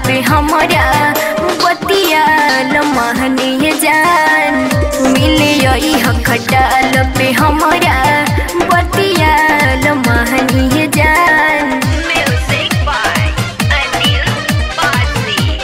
पे हमरा बतिया लमहनी जान मिले यही खटाल पे हमरा बतिया लमहनी जान Music by Anil Basi.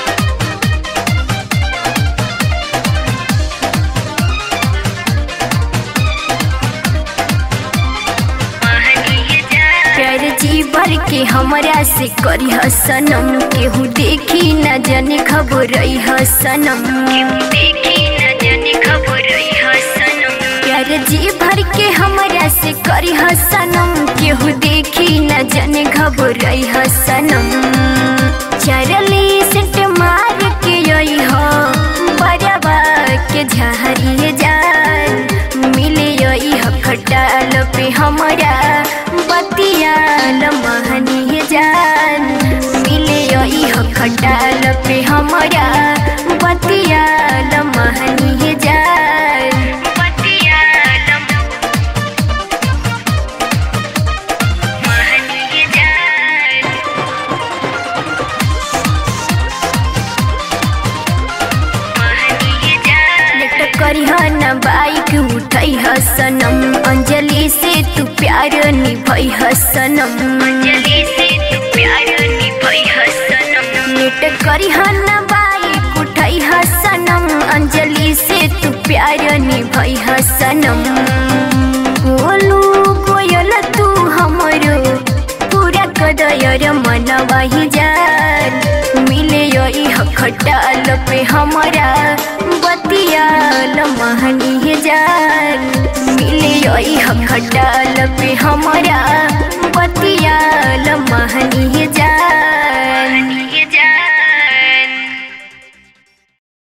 प्यार जी भर के हमरा से करी सनम केहू देखी न जाने खबर सनम देखी न जाने खबर सनम प्यार जी भर के हमरा से करी सनम केहू देखी न जाने खबर सनम चरली सेंट मार के यही हो बरबा के झहरी जान मिले यही खटाल पे हमरा बतिया लमहनी जान मिले यही खटाल पे हमरा बतिया लमहनी जान बतिया लम महनी जान महनी जान लेट करी न बाइक उठई ह सनम अंजलि से तू प्यार निभई ह सनम अंजलि से तू प्यार निभई सनम लेट करी न बाइक उठई ह सनम अंजलि से तू प्यार निभई ह सनम बोलू कोयल तू हमरो पूरा कदयर मनवाही जान मिले यही खटाल पे हमरा बतिया लमहनी जान मिले यही खटाल पे हमरा बतिया लमहनी जान